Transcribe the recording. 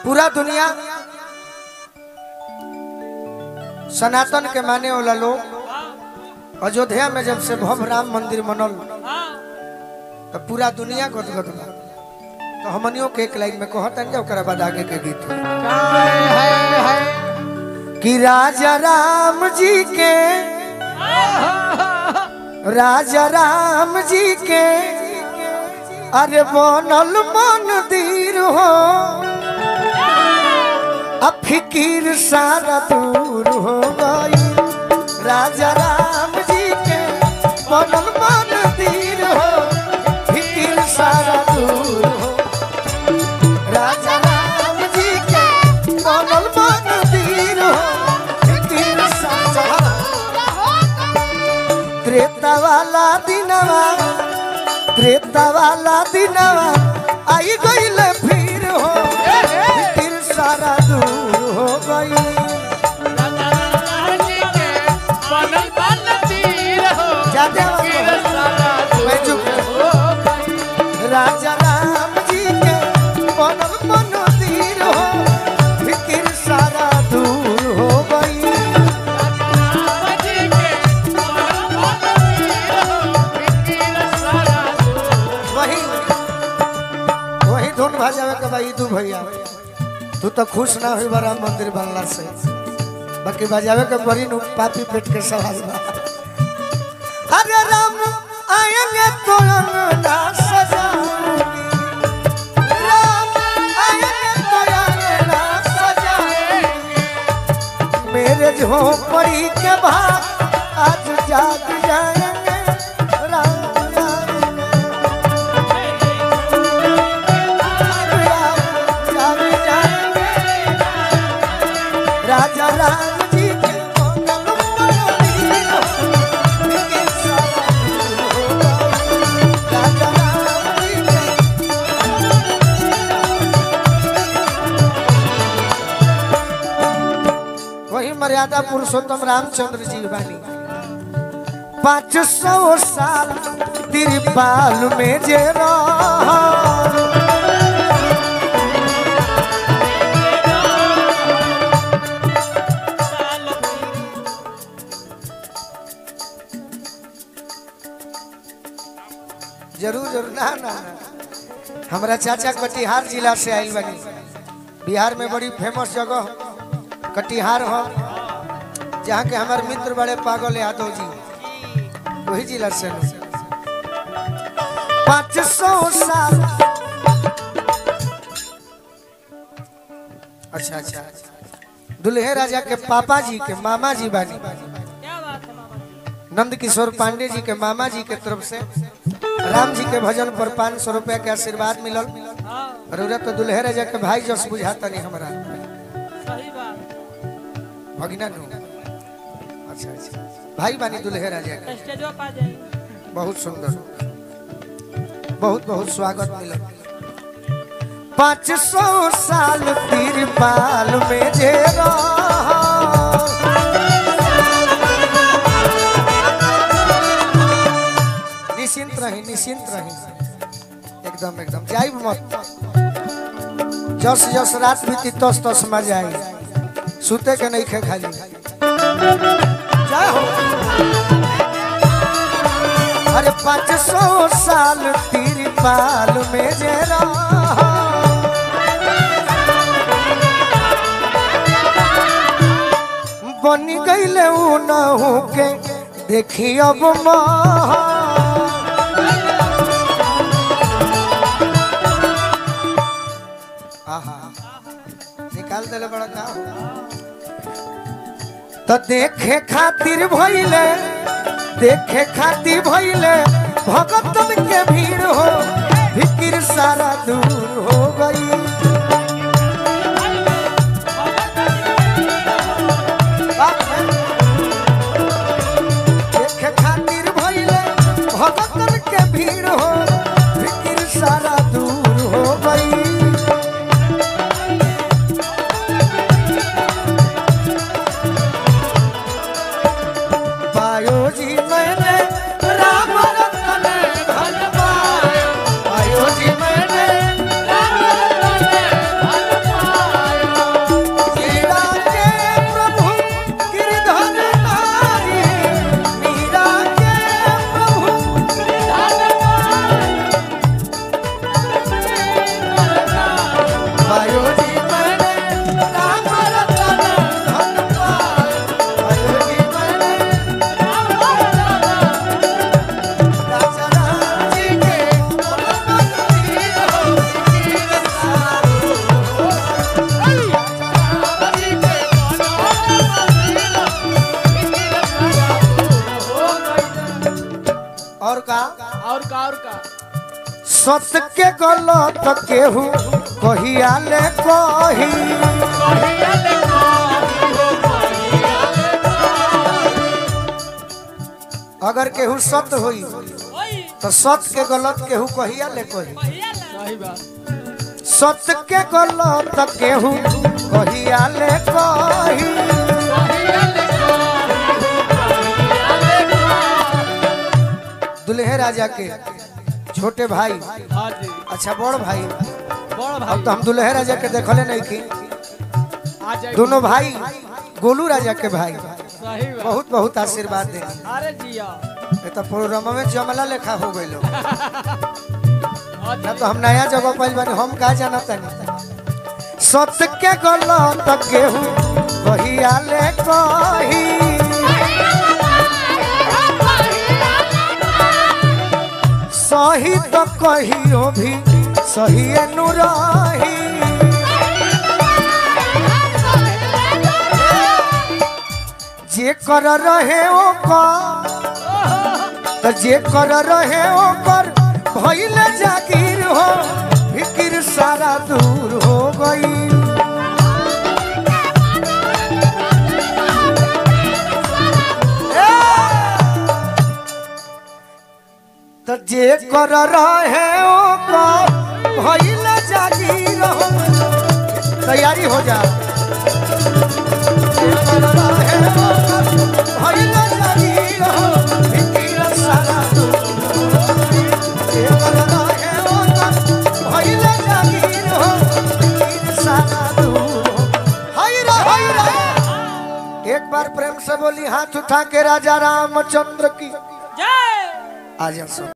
पूरा दुनिया सनातन के माने वाला लोग अयोध्या में जब से भव्य राम मंदिर बनल तो पूरा दुनिया गदगद बा तो हमनियों के एक लाइन में कहतन जा ओकरा बाद आगे के गीत कि राजा राम जी के राजा राम जी के अरे बनल मंदिर हो अब फिकीर सारा दूर हो गई राजा राम जी के बनल मंदिर हो फिकीर सारा दूर हो राजा राम जी के बनल मंदिर हो फिकीर सारा त्रेता वाला दिनवा त्रेता वाला दिनवा आई गईल फिर हो फिर सारा दूर हो गई जाते वक्त मैं चुप राजा राम जी के बनल मंदिर हो फिर सारा दूर हो गई वही वही धुन भजावे के भाई तू भैया तू तो खुश ना हुई बा राम मंदिर बनला से बाकी बजावे के बड़ी नु पापी पेट के सवाल बा अरे राम आएंगे तो अंगना सजाऊंगी राम आएंगे तो अंगना सजाऊंगी मेरे झोपड़ी के भाग आज जाग जाएंगे राम आएंगे राजा राम जी के मंगल मंदिर के सारा राजा राम जी के वही मर्यादा पुरुषोत्तम रामचंद्र जी बानी पाँच सौ साल तिरपाल में जे रहा जरूर जरूर ना ना ना हमारा चाचा कटिहार जिला से आयल बनी बिहार में बड़ी फेमस जगह कटिहार हो जहाँ के हमारे मित्र बड़े पागल यादव जी वही जिला से हैं। पाँच सौ साल अच्छा अच्छा दुल्हे राजा के पापा जी के मामा जी बानी नंद किशोर पांडे जी के मामा जी के तरफ से राम जी के भजन पर पाँच सौ रुपया के आशीर्वाद मिलल और उरा तो दुल्हे राजा के भाई जस बुझाता नहीं हमारा भगिना नु अच्छा अच्छा भाई बानी दुल्हे राजा के बहुत सुंदर बहुत बहुत स्वागत मिलल पाँच सौ साल तिरपाल में जे रहा निश्चिंत रही निश्चिंत रही एकदम एकदम जाइब मत जस जस रात बीती तस तस मजा आई सुते के नहीं खे खाली जय हो अरे पाँच सौ साल तिरपाल में जे रहा बनी गईले ऊ न हो के देखी अब महा आहा निकाल देले बड़ा का तो देखे खातिर भइले देखे खातिर भइले भगतन के भीड़ हो फिकिर सारा दूर हो गई देखे खातिर भइले भगतन के भीड़ हो फिकिर सारा दूर हो गई पायो जी मैंने राम रतन धन पायो पायो जी मैंने राम रतन सत्य के गलत केहू कहिया ले कही अगर केहू सत्य होई तो सत्य के गलत केहू कहिया ले कही सही बात सत्य के गलत केहू कहिया ले कही दुल्हे राजा के छोटे भाई हाँ जी अच्छा बड़ भाई बड़ अब भाई तो हम दुल्हे राजा के देखले नहीं की आ जाए दोनों भाई गोलू राजा के भाई सही बात बहुत बहुत आशीर्वाद दे अरे जिया ये तो प्रोग्राम में जमला लेखा हो गई हाँ ना जी तो हम नया जगह पाइल बानी हम का जाना तनी सत्य के गलत केहू कहिया ले कही सही तो कहियो भी सही नुराही जे कर रहे ओकर त जे कर रहे ओकर भइल जागीर हो फिकिर सारा दूर हो गई त जे कर रहे ओकर भइल जागीर हो तैयारी हो जा जे कर रहे ओकर भइल जागीर हो फिकिर सारा दूर हो गई। जे कर रहे ओकर भइल जागीर हो फिकिर सारा दूर हो हाय रे हाय रे एक बार प्रेम से बोली हाथ उठा के राजा रामचंद्र की जय आ जा सब